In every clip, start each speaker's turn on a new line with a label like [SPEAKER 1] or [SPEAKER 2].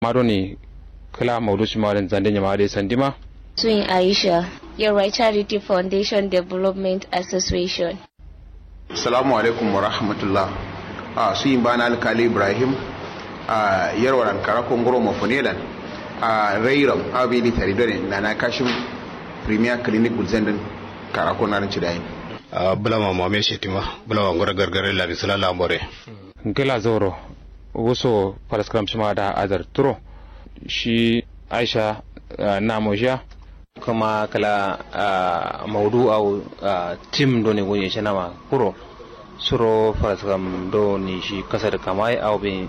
[SPEAKER 1] madoni kala maudu shi mawarin zande nyama da sandima
[SPEAKER 2] Twin Aisha, your right Charity Foundation Development Association.
[SPEAKER 3] Assalamu alaikum wa rahmatullah. A su yin bana alkali Ibrahim a yarwar ankara kongoro mafunelan a rairam abili taridore na na kashin premier clinic gulzendin karako na rinci dayin.
[SPEAKER 4] bulama mame shetima bulama ngora gargare la bisala la more
[SPEAKER 1] gila zoro wuso paraskram shima da azar turo shi aisha na moja kuma kala maudu au tim do ne gonye shana ma kuro suro paraskram do ni shi kasar kamai au bin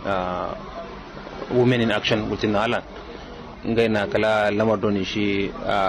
[SPEAKER 1] women in action wutin alan ngai na kala lamar do ni shi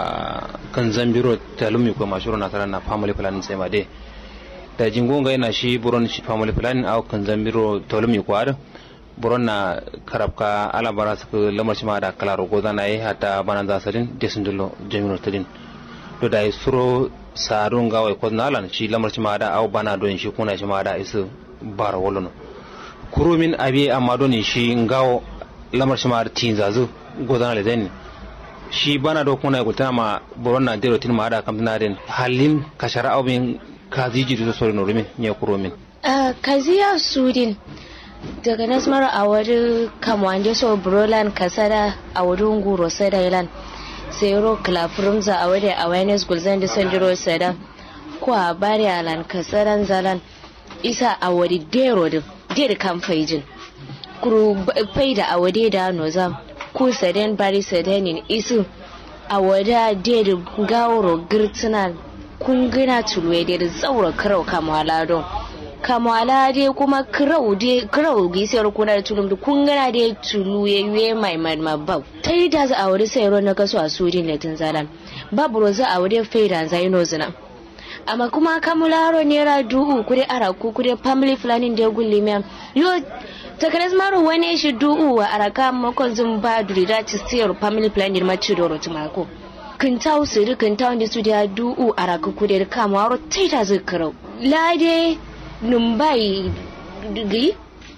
[SPEAKER 1] kan zambiro talumi ko mashuro na tara na family planning sai ma de da jingo ngai na shi buron shi family planning au kan zambiro talumi ko ar buron na karabka ala bara su lamar shi ma da kala rogo zana yi hata bana za sadin desin dilo jami'ar tadin to da suro sarun gawai ko nalan shi lamar shi ma da au bana don shi kuna shi ma da isu bara wolono kurumin abi amma don shi ngawo lamar shi ma da tin zazu godana le den shi bana do kuna gultana ma buron na dero tin ma da kamtana den halin kashara au bin kaziji do sori no rumin ne kurumin
[SPEAKER 2] Uh, kaziya sudin daga nasmar a wani kamwanje so brolan kasada a wurin guro sada ilan sai ro klafurumza a wani awareness gulzan da sanjiro sada ko a bari alan kasaran zalan isa a wani dero da dero kan faijin kuru faida a wade da nozam ku saden bari sadenin isu a wada dero gawuro girtunan kun gina tulwe da tsaura karau kamala don kamala dai kuma kirau dai kirau gisiyar kuna da tulum da kun gana dai tulu ya yuye mai mabau ta yi da za a wuri sayarwa na kaso a sudin da tun zalan babu roza a wuri faida zai no zina amma kuma kamularo nera du'u kudai araku kudai family planning da gulli miya yo takaras maro wani shi du'u wa araka makon zun ba duri da ci siyar family planning ma ci doro tumako kintau siri kintau da su da du'u araka kudai kamaro ta yi da zai kirau lade numbai gi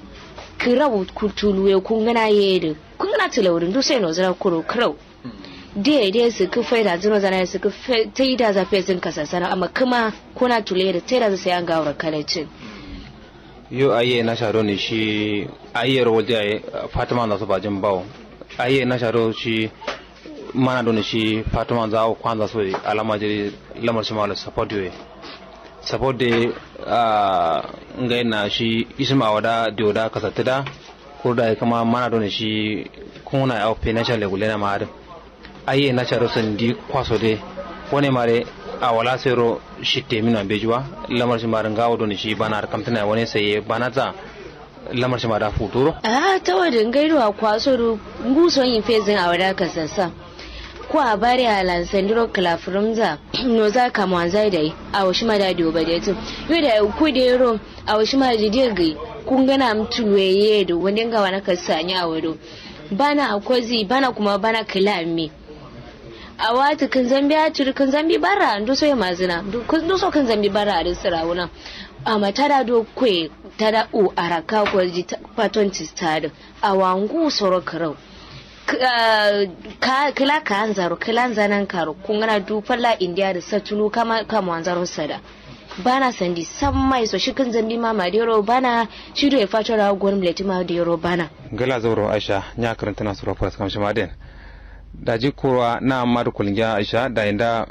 [SPEAKER 2] kirau kutuluwe kun gana yede kun gana tilaurin duk sai no zara kuro kirau de de su ku faida zino zana su ku tai da za fe zin kasasana amma kuma kuna tule da tai da sai an gawar kalacin
[SPEAKER 1] yo aye na sharo ne shi aye ro waje aye fatima da su bajin bawo aye na sharo shi mana don shi fatima za ku kwanza so alama jiri lamar shi mala support yo support de ngai na shi isma wada dioda kasatida kurda kama mana don shi kuna au financial level na ma aye na charo sandi kwaso de wone mare a wala sero shitte mina bejuwa lamar shi marin gawo don shi bana har kamtana wani saye bana za lamar shi mara futuro
[SPEAKER 2] a ta wadin gairuwa kwaso ru nguson yin fezin a wada kasassa ko a bari a lansandiro kalafurumza no za ka mwanza da yi a washi ma da doba da tu yau da ku da yaro a washi ma da dirgi kun gana mtulweye da wani ga wani ka sanya a wado bana akwazi bana kuma bana kilami a wata kan zambi a turi kan zambi bara ndo so ya mazina ndo so kan zambi bara a rinsa rawuna amma tada do kwe tada u araka ko ji paton tistado a wangu soro karau kila ka anzaro kila anzanan karo kungana du falla india da satulu kama kama anzaro sada bana sandi san mai so shikin zambi ma madero bana shido ya fato da gwanin leti madero bana
[SPEAKER 1] gala zauro aisha nya karanta na sura fas kamshi maden da ji kowa na madu kulgiya aisha da inda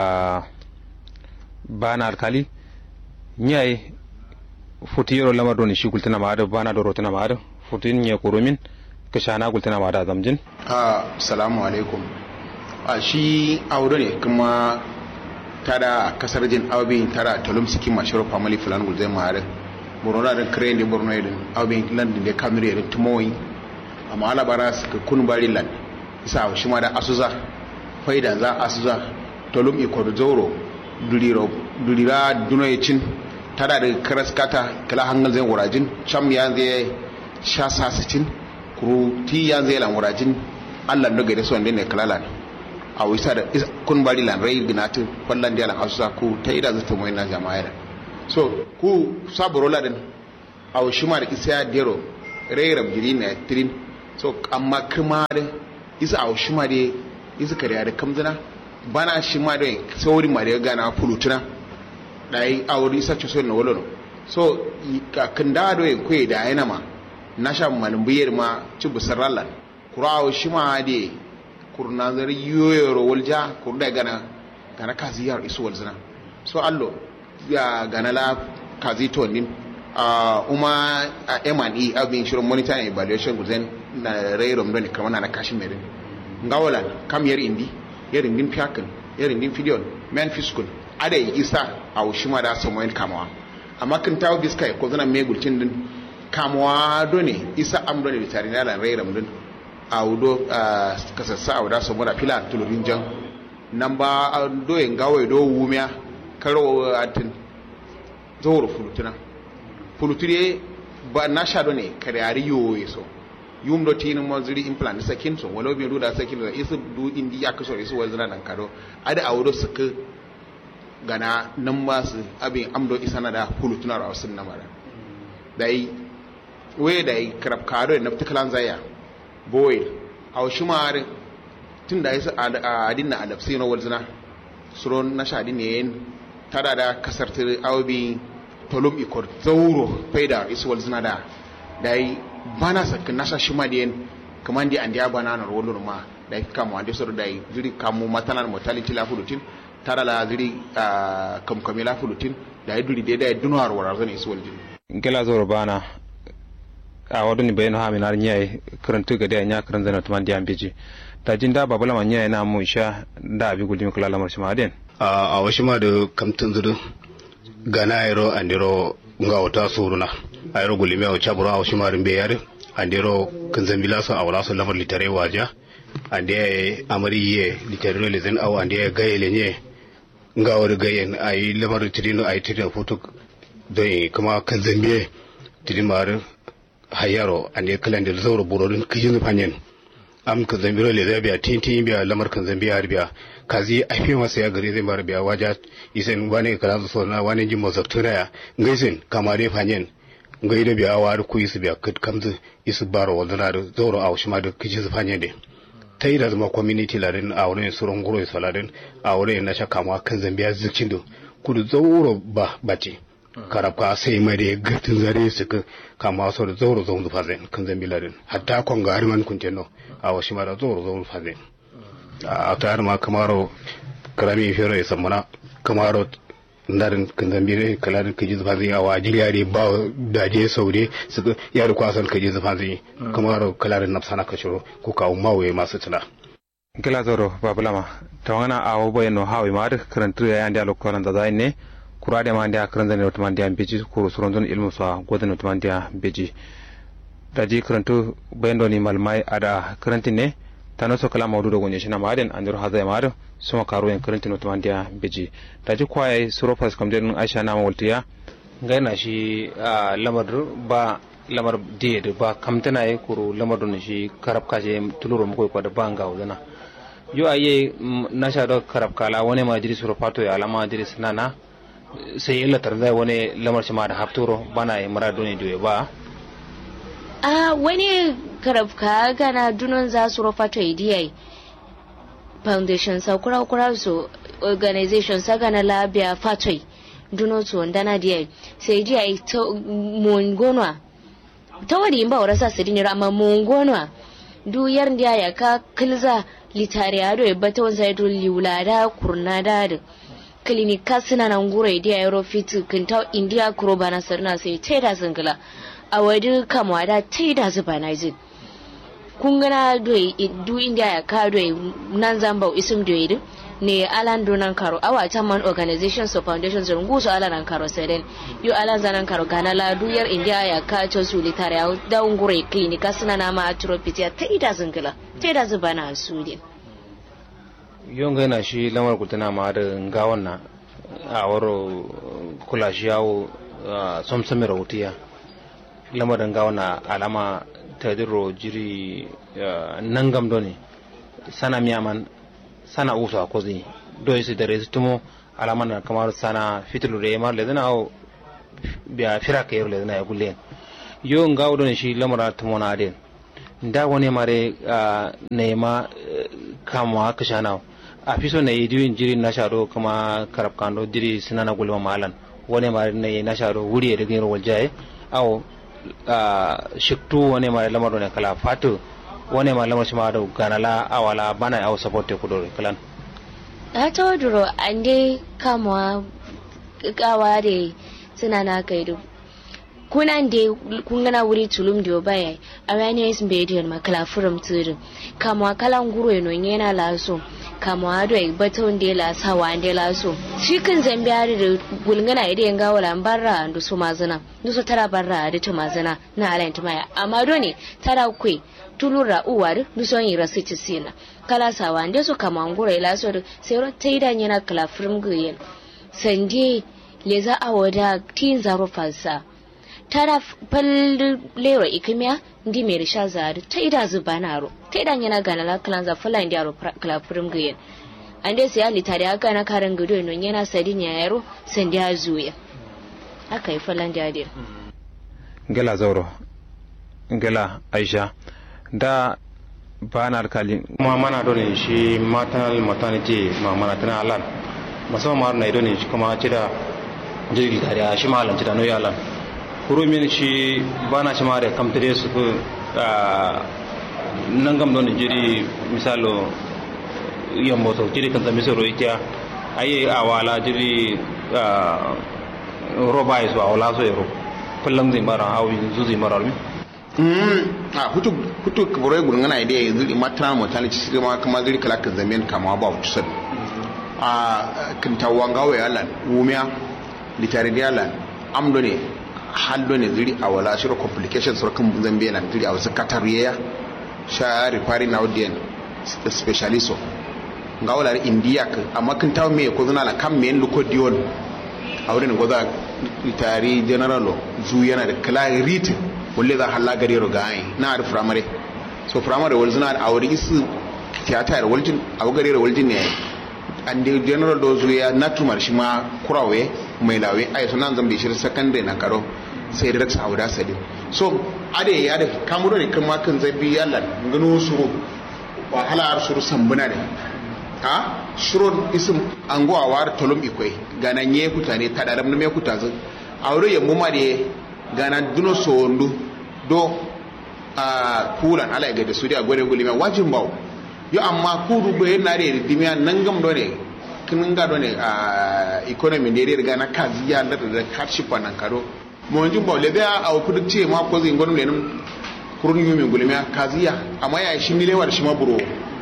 [SPEAKER 1] bana alkali nyai futi yoro lamar doni shi kultina ma bana do rotina ma futin nye kurumin ka shana gultana ma da zamjin
[SPEAKER 3] assalamu alaikum a shi aure ne kuma tada kasar jin aubin tara talum sikin mashiro family fulan gulzai mare borno da kare ne borno idan aubin landin da kamire da tumoyi amma ala bara su ka kun bari land isa shi ma da asuza faida za asuza talum iko da zoro duliro dulira dunoyicin tada da karaskata kala hangal zai wurajin cham ya zai sha sasicin kuru ti ya zai lan wurajin allah no gade son ne kalala a wisa da kun bari lan rai binatu fallan da lan asusa ku ta ida zata mai na jama'a da so ku saburo ladin a wishima da isa dero rai rabjiri na tirin so amma kuma da isa a shi ma da isa kariya da kamzina bana shi ma da saurin ma da gana fulutuna da yi auri isa ce so na wolo so kan da do ko da yana ma na sha malin biyar ma ci busar rallan kurawo shi ma da kurna zari yoyoro walja kurda gana gana kazi yar isu walzina so allo ya gana la kazi to nin a uma a M&E abin shirin monitoring evaluation guzen na rairom don kamar na kashin merin ngawalan kam yar indi yar indin fiyakin yar indin fidiyon men fiskun ada isa a ushima da samuel kamawa amma kan tawo biska ko zana megulcin din kamawa done isa am done bitari na lan rairom din a wudo kasassa a wuda samu da fila tulurin jan nan ba doyen gawai do wumiya karo atin zuwa fulutuna fuluture ba na sha ne kare ari yoye so yum do tinin mo zuri implant sakin so walo bi do da sakin da isu du indi ya kaso isu wazina nan kado ada a wudo suka gana nan ba su abin amdo isana da fulutuna ra sun namara dai we dai karab kado na tikalan zaya boy a shi mare tun da yasa adin na adapsi no walzina suron na shadi ne tada da kasar tir awbi tolum ikor zauro faida isu walzina da dai bana sakin nasa shi ma den kaman di andiya bana na rolur ma dai kamu ande soro dai jiri kamu matanan mortality la fulutin tada la jiri kam kamila fulutin dai duri dai dai dunwar warazan isu waljin
[SPEAKER 1] ngela zoro bana a waduni bayan ha minar nyai karantu gade nya karan zana tuman diyan beji ta jin da babula man nyai na mu sha da abi gulmi kula lamar shi maden
[SPEAKER 4] a washi ma da kamtin zudu gana ayro andiro nga wata suruna ayro gulmi o chaburo a washi ma rimbe yare andiro kanzambila so awla so lamar litare waja ande amari ye litare no lezen aw ande gayele nye nga wori gayen ay lamar tidino ay tidino foto doy kuma kanzambiye tidimar hayaro ande kalande zawro burodin kijin fanyen am kan zambiro le zai biya tin tin biya lamar kan zambiya har biya kazi a fi masa ya gari zai mara biya waja isen wani kala so na wani jin masa turaya ngaisin kamare fanyen ngai da biya wa ku isu biya kit kamzu isu baro wadana da zawro a shima da kijin fanyen de ta yi da zama community ladin a wurin suron guro saladin a wurin na shaka ma kan zambiya zikin do kudu zawro ba bace karabka sai mai da gatin zare su ka kama so da zauro zaun zufa zai kan zan biladin hatta kon ga harman kun tenno a washi ma da zauro zaun zufa zai a ta har ma kamaro karami fero ya samuna kamaro ndarin kan zan bile kalarin kaji zufa zai a wajir yare ba da je saude su ka yare kwasan kaji zufa zai kamaro kalarin nafsana ka shiro ko kawo mawaye masu tuna
[SPEAKER 1] ngela zoro babulama tawangana awo boyeno hawi ma da karantu ya yandi alokoran da zai ne kurade ma ndia karan zane wata mandiya beji kuru suron zon ilmu sa gwadon wata mandiya beji daji karantu bayan doni malmai ada karantin ne ta naso kala maudu da gonye shina maden an duru hazai maden suma karo yan karantin wata mandiya beji daji kwaye suro fas kamden aisha na mawultiya gaina shi lamar ba lamar diye ba kamtana ya kuru lamar don shi karab kaje tuluro mako ko da banga wazana yo aye na sha da karab kala wani ma jiri suro fato ya alama jiri sanana sai illa tarzai wani lamar shi ma da hafturo bana yi mara doni doye ba
[SPEAKER 2] a wani karabka gana dunon za su rufa to idiyai foundation sa kura kura su organization sa gana labia fatoi dunon su wanda na diyai sai idiyai ta mungonwa ta wani ba wara sa su dinira amma mungonwa du yar ndiya ya ka kilza litare ado ya bata wansa ya to liulada kurnada da klinika suna nan gura idiya yaro fitu kinta india kuro bana sarna sai teda singila a wadi kamwa da teda zuba na zin kun gana doyi du india ya ka doyi nan zamba isum doyi ne alan donan karo awa ta man organization so foundation so nguso alan karo seden yo alan zanan karo gana la du yar india ya ka to su litare ya da ngure klinika suna na ma atropia teda singila teda zuba na sudin
[SPEAKER 1] yon ga yana shi lamar kutuna ma da gawan na a waro kula shi yawo somsami rahotiya lamarin gawan na alama ta diro jiri nan gamdo ne sana miyaman sana usa ko zai doyi su da resu tumo alama na kamar sana fitilu da yamar lezina au biya fira ka yaro lezina ya gulle yon gawo ne shi lamar tumo na den da wani mare na ma kama kashana a fi so na yi diwin jiri na sharo kuma karab kando diri suna na gulma malan wani mare na yi na sharo wuri da gini rawar jaye awo shiktu wani mare lamar ne kala fatu wani mare lamar shi ma da ganala awala bana awo support ku dore kalan
[SPEAKER 2] na ta waduro an dai kamawa kawa da suna na kai duk kunan da kun gana wuri tulum da baya a wani yasin bai da makala furum tsirin kama kalan guro no yana laso kama do ai baton da la sawa da laso shi kan zambi hari da gulngana ida yanga wala barra da su mazana da su tara barra da ta mazana na alayin ta maya amma do ne tara kwe tulura uwar da son yi rasu ci sina kala sawa da su kama guro ila so sai ro ta idan yana kala furum guyen sande leza awada tin zaro falsa tara lero ikimiya ndi mai risha zari ta ida zuba na ro ta idan yana gana la kalan za fala ndi aro kala furim gayen ande sai ali tare aka na karan gudo no yana sadin ya yaro san da zuya aka yi falan da dir
[SPEAKER 1] gela zauro gela aisha da ba na alkali kuma mana dole shi maternal maternity ma mana tana alan musamman ma na idone shi kuma ci da jirgi tare shi ma alan ci da noyi alan kurumin shi bana shi mare kamtare su ku nangam don jiri misalo yambo to jiri kan zami soro ikiya ayi awala jiri roba isu awala so yero kullum zai mara hawi zuzi mara mi
[SPEAKER 3] a hutu hutu kabure gurun ngana ide zuri matana mutane ci ma kama zuri kala kan zamen kama ba hutu sad a kan tawanga wa yalan wumiya litare yalan amdo ne hallo ne zuri a wala shiro complication sur kan zambe na zuri a wasu katariya sha rifari na audiyan specialisto ga wala india ka amma kan tawo me ko zuna la kam me luko dion a wurin goza tari general zu yana da clarity walle za halla gare ro ga ai na da primary so primary wal zuna a wurin isu theater waljin a gare ro waljin ne an da general do zuya natumar shi ma kurawe mai lawe ai sunan zambe shi secondary na karo sai da raksa auda sadi so ade ya da kamuro ne kan makan zabi yalla gano suru wahala har suru sambuna ne ha shuro isim anguwa war tolum ikwai gana nye kutane tadaram me kutazu aure ya muma de gana duno sondu do a kulan ala ga da su da gore gulima wajin bawo yo amma kudu bai na da dimiya nan gam do ne kin ga do ne a economy ne riga na kazi ya da da hardship nan karo mo njin bawo le da a kudu ce ma ko zin gonum ne nan kurun yumi gulima kazi ya amma ya shi mile war shi ma buro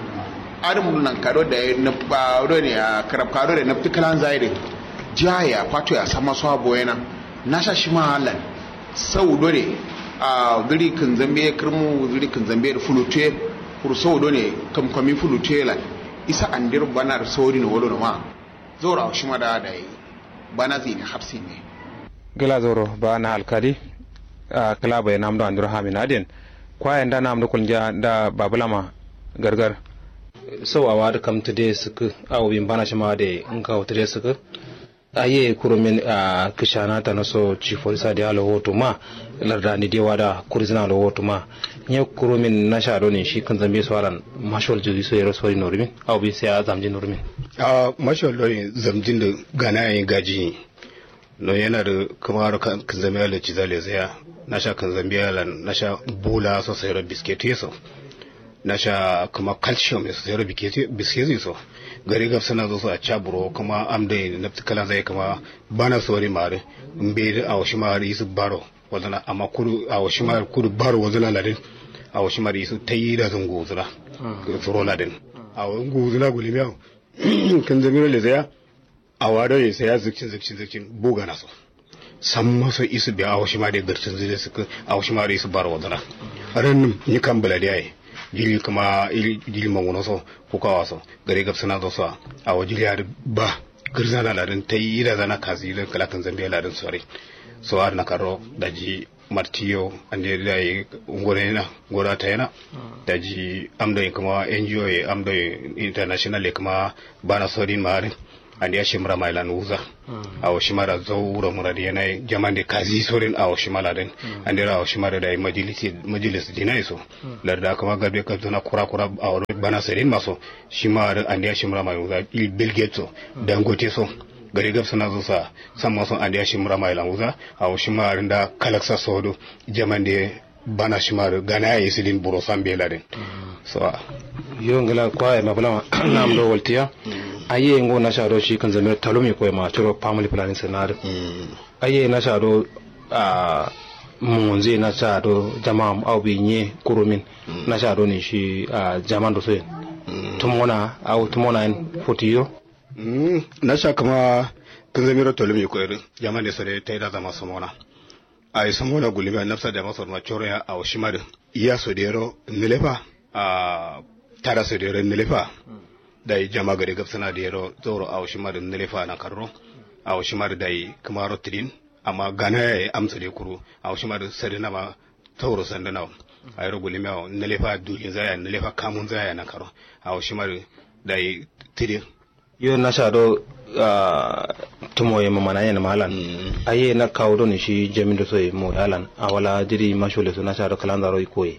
[SPEAKER 3] adam nan karo da na ba do ne a karab karo da na tikalan zaire jaya pato ya sama so aboyena na sha shi ma halan sau do ne a gari kan zambe kirmu gari kan zambe da fulute kurso do ne kam kami fulute lan isa andir banar sauri ne wolo ma zora shi ma da da bana zini hafsi ne
[SPEAKER 1] gila zoro ba na alkali a kala bai namdo andur hamin adin kwayan da namdo kulja da babulama gargar sau awa da kam tude suku awo bin bana shi ma da in ka tude suku aye kurumin a kishana ta naso chifolisa da alo hoto ma larda ni dewa da kurizina alo hoto ma nye kurumin na sha ne shi kan zambe swaran mashol juzi so yero sori normin awo bi sai a zamjin normin
[SPEAKER 4] a mashal lori zamjin da gana yayin gaji no yana da kamar kan zambe ala cizale zaya na sha kan zambe ala na sha bula so sai ro biskit yeso na sha kuma calcium yeso sai ro biskit yeso gari gab sana zo su a caburo kuma am da na kala zai kuma bana sori mare mbe a washi mare su baro wazana amma kudu a washi mare kudu baro wazana ladin a washi mare su tayi da zan gozura tsoro ladin a wani gozura gulimiya kan zamiro le zaya a wado ne sai ya zikcin zikcin zikcin buga na so san masa isu biya a washi mare garcin zai su a washi mare su baro wazana ranin ni kan buladi yayi jili kuma jili mangono so ko kawa so gare gab suna zo so a wajili ya ba girza na ladin ta yi da zana kazi da kalakan zambiya ladin sore so har na karo da ji martiyo an da da yi ngore na gora ta yana da ji amda kuma NGO ya amda international ya kuma bana sori marin andi ya shimra mai lan uza awo shimara zawura muradi yana jamande kazi sorin awo shimala den andi ra awo shimara da majalisi majalis dinai so larda kama garbe ka zona kura kura awo bana serin maso shimara andi ya shimra mai uza il bill gates so dangote so gari gab suna zo sa san maso andi ya shimra mai lan uza awo shimara da kalaksa sodo jamande bana shimara gana ya isidin buro sambe laden so
[SPEAKER 1] yo ngala kwa ma bala nam do waltiya aye ngo na shado shi kan zamir talumi ko ma tiro family planning senar aye na shado a munze na shado jama'a au bi nye kurumin na shado ne shi a jaman do sai tumona au tumona en fotiyo
[SPEAKER 4] na sha kama kan zamir talumi ko irin jaman da sare ta da zama samona ay samona gulima nafsa da masor ma choro ya aw shimar iya so dero nilefa a tara so dero nilefa dai jama gari gabsana da yaro zoro aw shimar nilefa na karro aw shimar dai kamaro tidin amma gana ya amsa da kuru aw shimar sare na ma tauro sandana ay ro gulima nilefa dujin zaya nilefa kamun zaya na karro aw shimar dai tidin
[SPEAKER 1] yo na shado tumo ye mamana yana malan aye na kawo don shi jamin da so mo yalan a wala diri mashole so na shado kalanda ro ikoye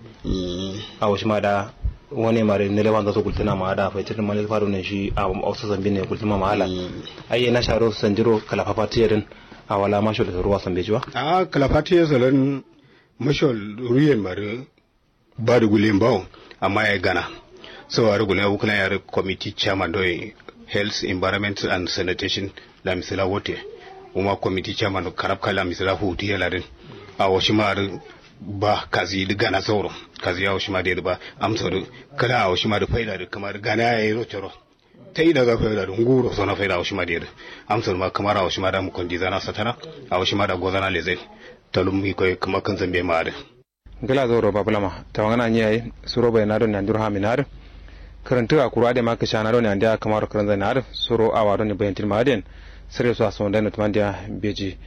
[SPEAKER 1] a wasu ma da wani mare ne lewan da so kultina ma da fa tirin malil faru ne shi a wasu zambi ne kultima ma halan aye na shado sanjiro kala fafatiyarin a wala mashole so ruwa sambe jiwa
[SPEAKER 4] a kala fatiyar salon mashol ruyen mare ba da gulen bawo amma ya gana so a rugula wukula ya committee chairman doyi health environment and sanitation la misala wote uma committee chairman karab kala misala huti ya larin a washi mar ba kazi da gana sauro kazi ya washi ma da ba amsa da kala a washi ma da faida da kamar gana ya yi rocero ta yi daga faida da nguro sona faida a washi ma da amsa ma kamar a washi ma da mu kondi zana satana a washi ma da gozana lezai talum mi koy kamar kan zambe ma da
[SPEAKER 1] gala zoro bablama tawangana nyai suro bai na don nandur ha minar karantu a kura da maka shana don anda kamar karan zai na suro awa don bayan tilmaden sare su aso da nutman da beji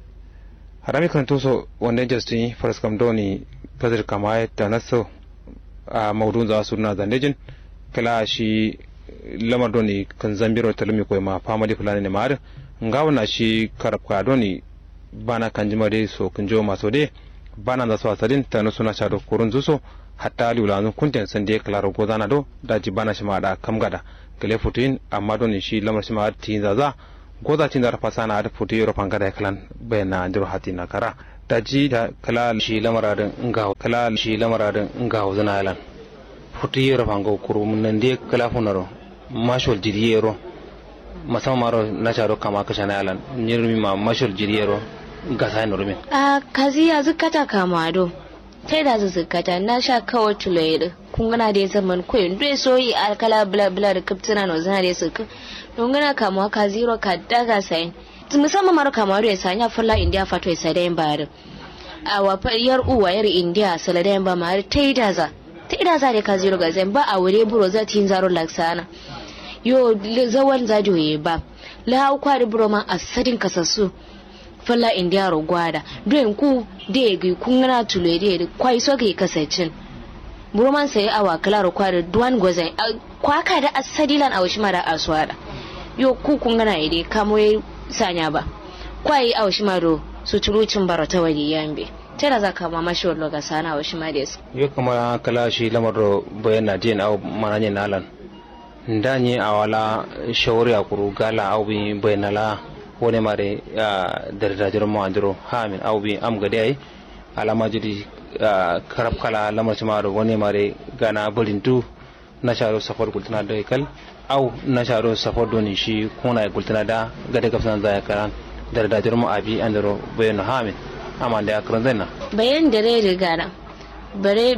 [SPEAKER 1] harami karantu so wanda justin faras kam doni fazir kama ta naso a maudun za su na zandejin kala shi lamar doni kan zambiro talumi ko ma famali fulani ne ma ngawana shi karabka doni bana kanjima de so kunjo maso de bana da so asalin tanu suna shado kurun zuso hatta liulanun kunten sande klaro gozana do daji bana shima da kamgada gele futuin amma don shi lamar shima tin zaza goza tin da fasana da futu yoro pangada klan bayana andiro hatina kara daji da kala shi lamararin nga kala shi lamararin nga zana yalan futu yoro pango kurum nan de kala funaro mashol jiriyero musamman maro na sharo kama kashana yalan nirmi ma mashol jiriyero gasa ni rumin
[SPEAKER 2] a kazi ya zukata kama do tai da zukata na sha kawai tuloyi kun gana da zaman koyin dai soyi alkala bla bla da kaptina no zana da suka don gana kama ka zero ka daga sai musamman maro kama da sanya fulla india fato sai da bayar a wa yar uwa yar india sala da ba ma tai da za tai da za da ka zero ga zan ba a wure buro za tin zaro laksana yo zawan zajoye ba la kwari buro ma asadin kasassu falla india ro gwada don ku de gi kungana tule de kwai so ge kasacin burman sai awa kala ro kwada duwan gozai kwaka da asadilan a washi mara aswada yo ku kungana ide kamo sanya ba kwai a washi maro su turucin barata wani yambe tara za ka mama shi wallo ga sana washi mades
[SPEAKER 1] yo kuma kala shi lamar ro bayana din au mananye nalan ndanye awala shawari akuru gala au bi bayanala wone mare dardajiro mo andiro hamin aw bi am gade ay alama jidi karab kala lamar maro wone mare gana bolintu na sharo safar gultana da kal aw na sharo safar doni shi kuna gultana da gade gafsan zaya karan dardajiro mo abi andiro bayano hamin amma da akran zanna
[SPEAKER 2] bayan da rai rigana bare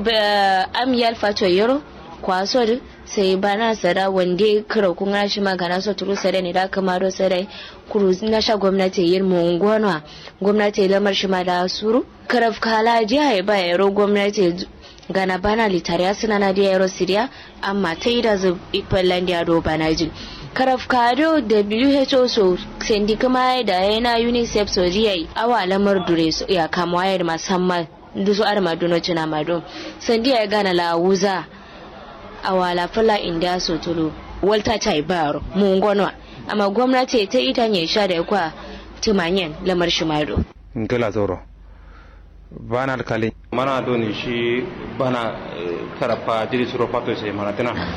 [SPEAKER 2] am yal fato yoro kwaso sai bana sada wande kira kun shi magana so turu sare ne da kamaro sare kuru na sha gwamnati yin mu ngwana gwamnati lamar shi ma da suru karaf kala jiya ba yaro gwamnati gana bana litariya suna na da yaro siriya amma ta yi da zu ikwalan da yaro bana jin karaf kado WHO so sendi kuma da yana UNICEF so jiya awa lamar dure su ya kama wayar musamman dusu arma duno cina mado sendi ya gana la wuza awala fala india sotolo walta chai baro mu ngonwa amma gwamnati ta ita ne sha da kwa tumanyen lamar shimaro
[SPEAKER 1] ngela zoro bana alkali mana doni shi bana karafa jiri suro pato sai mana tana